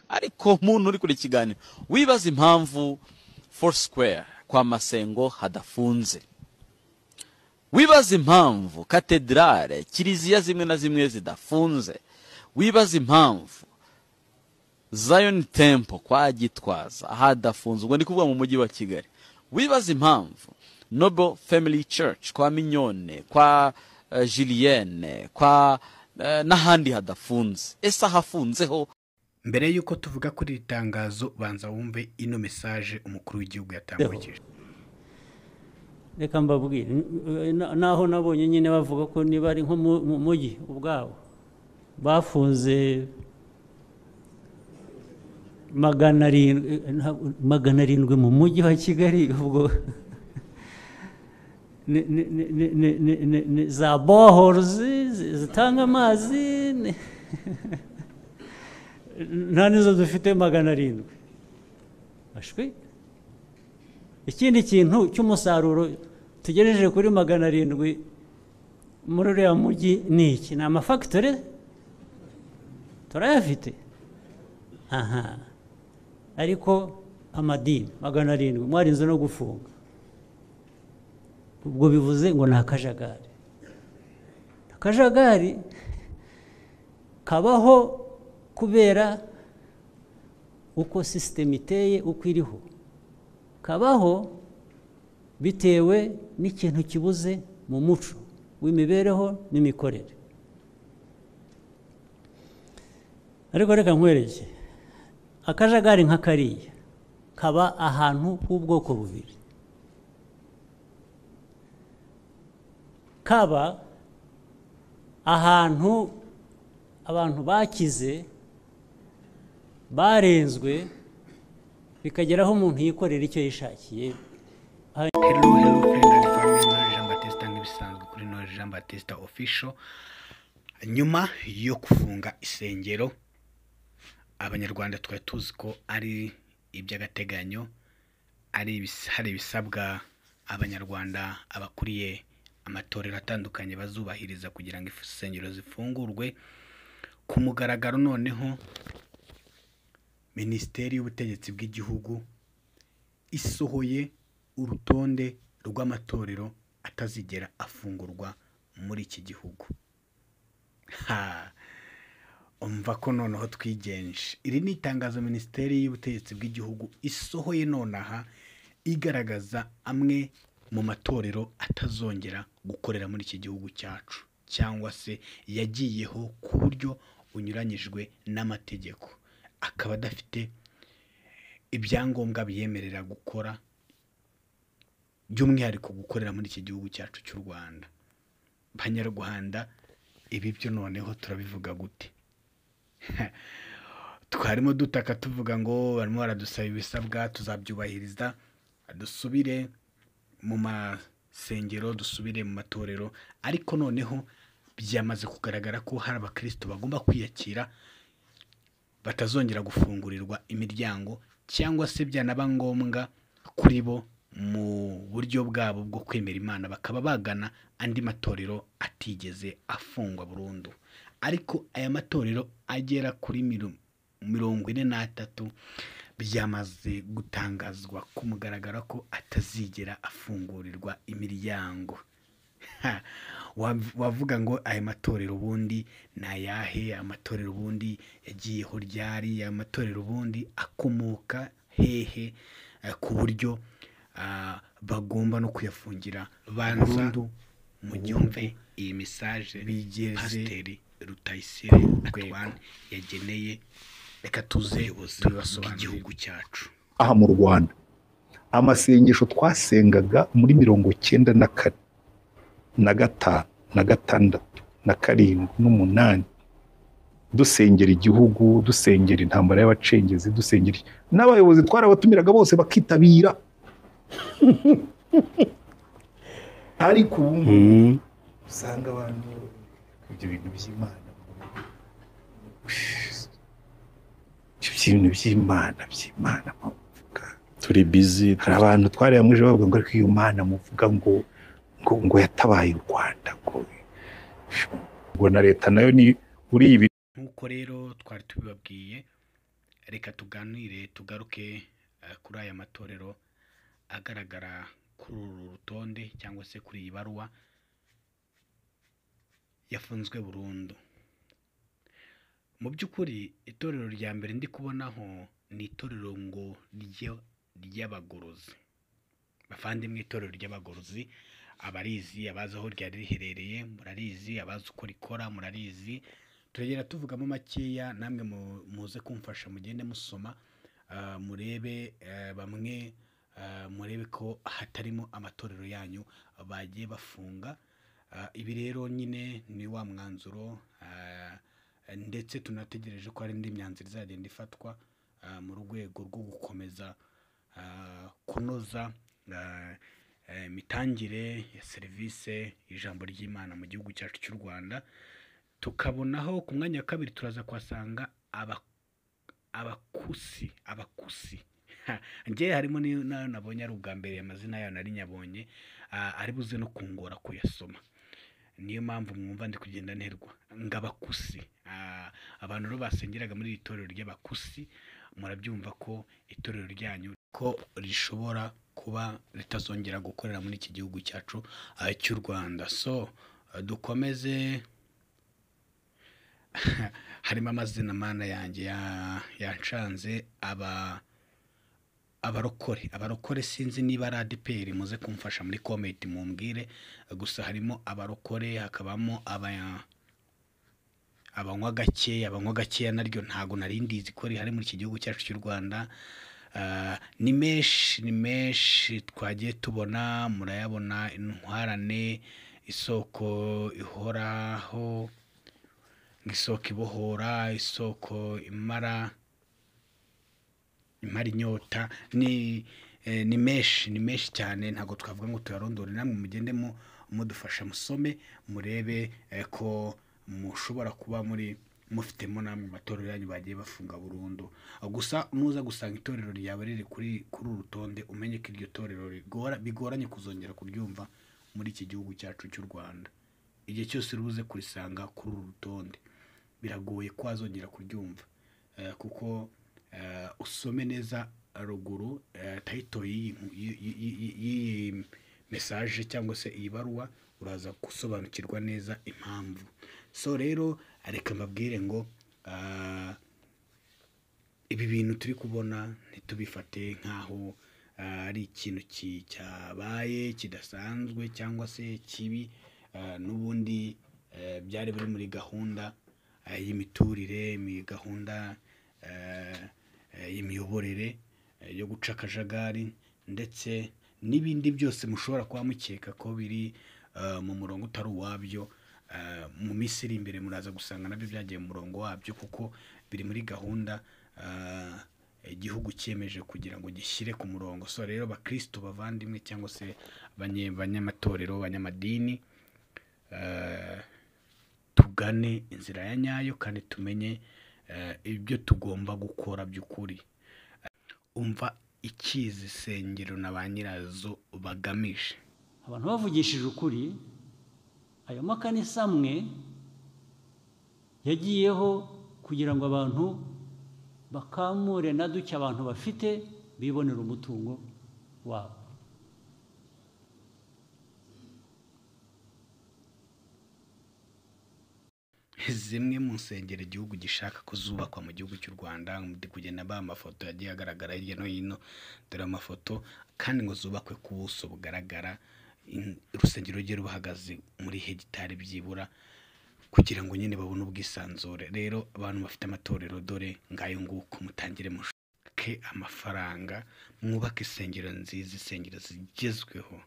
ariko muntu uri kuri ikiganiro wibaza impamvu foursquare kwa masengo hadafunze wibaza impamvu katedrale kiliziya zimwe na zimwe zidafunze wibaza impamvu zion temple kwa gitwaza hadafunze ubwo ndi kuvuga mu mujyi wa kigali wibaza impamvu noble family church kwa minyone kwa uh, julienne kwa uh, n'ahandi hadafunze ese ahafunzeho mbere y'uko tuvuga kuri iri tangazo banza wumve ino mesaje umukuru w'igihugu yatambukije reka mbabwire naho nabonye nyine bavuga ko niba ari nko mu mujyi ubwabo bafunze magana arindwi mu mujyi wa kigali ubwo za bohorozi zitanga amazi nta nizo dufite magana arindwi ikindi kintu cy'umusaruro tugejeje kuri magana arindwi muri uriya mujyi ni iki ni amafagitori turayafite aha ariko amadini magana arindwi mwarinze no gufunga ubwo bivuze ngo ni akajagari akajagari kabaho kubera uko sisiteme iteye uko iriho kabaho bitewe n'ikintu kibuze mu muco w'imibereho n'imikorere ariko reka nkwereke akajagari nka kariya kaba ahantu h'ubwoko bubiri kaba ahantu abantu bakize barenzwe bikageraho umuntu yikorera icyo yishakiye hero hero friend and family nori jean batista nk'ibisanzwe kuri nori jean batista official nyuma yo gufunga isengero abanyarwanda twari tuzi ko ari iby'agateganyo ari hari ibisabwa abanyarwanda abakuriye amatorero atandukanye bazubahiriza kugira ngo insengero zifungurwe ku mugaragaro noneho minisiteri y'ubutegetsi bw'igihugu isohoye urutonde rw'amatorero atazigera afungurwa muri iki gihugu umva ko noneho twigenje iri ni itangazo minisiteri y'ubutegetsi bw'igihugu isohoye nonaha igaragaza amwe mu matorero atazongera gukorera muri iki gihugu cyacu cyangwa se yagiyeho ku buryo unyuranyijwe n'amategeko akaba adafite ibyangombwa biyemerera gukora by'umwihariko gukorera muri iki gihugu cyacu cy'u rwanda banyarwanda ibi byo noneho turabivuga gute twarimo dutaka tuvuga ngo barimo baradusaba ibisabwa tuzabyubahiriza dusubire mu masengero dusubire mu matorero ariko noneho byamaze kugaragara ko hari abakristo bagomba kwiyakira batazongera gufungurirwa imiryango cyangwa se byanaba ngombwa kuri bo mu buryo bwabo bwo kwemera imana bakaba bagana andi matorero atigeze afungwa burundu ariko aya matorero agera kuri mirongo ine n'atatu byamaze gutangazwa ku mugaragaro ko atazigera afungurirwa imiryango wavuga ngo aya matorero ubundi ni ayahe amatorero ubundi yagiyeho ryari aya matorero ubundi akomoka hehe ku buryo bagomba no kuyafungira burundu mu gihumbi iyi mesaje pasiteri rutayisire atwan yageneye reka tuze bw'igihugu cyacu aha mu rwanda amasengesho twasengaga muri mirongo cyenda na kane na gatanu na gatandatu na karindwi n'umunani dusengera igihugu dusengera intambara y'abacengezi dusengera n'abayobozi twarabatumiraga bose bakitabira ariko ubu usanga abantu ibyo bintu by'imana ibyo bintu by'imana by'imana muvuga turi bizi hari abantu twari hamwe bavuga ngo ariko iyo mana muvuga ngo ngo yatabaye u rwanda ngo na leta nayo ni uri ibi nk'uko rero twari tubibabwiye reka tuganire tugaruke eh, kuri aya matorero agaragara kuri uru rutonde cyangwa se kuri iyi baruwa yafunzwe burundu mu by'ukuri itorero rya mbere ndi kubonaho ni itorero ngo rye- ry'abagorozi bavandimwe itorero ry'abagorozi abarizi abazi aho ryari riherereye murarizi abazi uko rikora murarizi turagenda tuvugamo makeya namwe mu- muze kumfasha mugende musoma ah, murebe eh, bamwe ah, murebe ko hatarimo amatorero yanyu bagiye bafunga Ah, ibi rero nyine ni wa mwanzuro ah, ndetse tunategereje ko hari indi myanzuro izagenda ifatwa ah, mu rwego rwo gukomeza ah, kunoza ah, eh, imitangire ya serivisi y'ijambo ry'imana mu gihugu cyacu cy'u rwanda tukabonaho ku mwanya wa kabiri turaza kuhasanga aba- abakusi abakusi njyewe harimo ni- n'ayo nabonye ari ubwa mbere amazina yayo nari nyabonye ah, ari buze no kungora kuyasoma niyo mpamvu mwumva ndi kugenda nterwa ngo abakusi Ah, abantu rero basengeraga muri iri torero ry'abakusi murabyumva ko itorero ryanyu ko rishobora kuba ritazongera gukorera muri iki gihugu cyacu ah, cy'u rwanda so ah, dukomeze harimo amazina mana yanjye ya- yancanze aba abarokore abarokore sinzi niba ari adeperi muze kumfasha muri komenti mumbwire gusa harimo abarokore hakabamo aba abanywa gakeya abanywa gakeya naryo ntabwo nari ndizi ko rihari muri iki gihugu cyacu cy'u rwanda Ah, ni menshi ni menshi twagiye tubona murayabona intwarane isoko ihoraho isoko ibohora isoko imara imara inyota ni eh, ni menshi ni menshi cyane ntabwo twavuga ngo tuyarondore namwe mugende mu- mudufasha musome murebe eh, ko mushobora kuba muri mufitemo namwe amatorero yanyu bagiye bafunga burundu gusa nuza gusanga itorero ryawe riri kuri kuri uru rutonde umenye ko iryo torero rigora- bigoranye kuzongera kuryumva muri iki gihugu cyacu cy'u rwanda igihe cyose urubuze kurisanga kuri uru rutonde biragoye ko wazongera kuryumva Eh, kuko eh, usome neza ruguru eh, tayito y'iyi nku- y'i- y'i- y'i- y'iyi mesaje cyangwa se iyi baruwa uraza gusobanukirwa neza impamvu so rero reka mbabwire ngo ah, ibi bintu turi kubona ntitubifate nk'aho ah, ari ikintu ki- cyabaye kidasanzwe cyangwa se kibi ah, n'ubundi eh, byari biri muri gahunda ah, y'imiturire muri gahunda eh, eh, y'imiyoborere eh, yo guca akajagari ndetse n'ibindi byose mushobora kuba mukeka ko biri ah, mu murongo utari uwabyo Ah, mu minsi iri imbere muraza gusanga nabyo byagiye mu murongo wabyo kuko biri muri gahunda ah, igihugu cyemeje kugira ngo gishyire ku murongo so rero bakristo bavandimwe cyangwa se abanye- abanyamatorero abanyamadini ah, tugane inzira ya nyayo kandi tumenye eh, ibyo tugomba gukora by'ukuri umva ikizi isengero na ba nyirazo bagamije abantu bavugishije ukuri ayo makanisa amwe yagiyeho kugira ngo abantu bakamure na duke abantu bafite bibonera umutungo wabo zimwe mu nsengero igihugu gishaka ko zubakwa mu gihugu cy'u rwanda ndi kugenda mbaha amafoto yagiye agaragara hirya no hino dore amafoto kandi ngo zubakwe ku buso bugaragara in- urusengero rujye ruhagaze muri hegitari byibura kugira ngo nyine babone ubwisanzure rero abantu bafite amatorero dore ngayo nguko mutangire mushuke amafaranga mwubake insengero nziza insengero zigezweho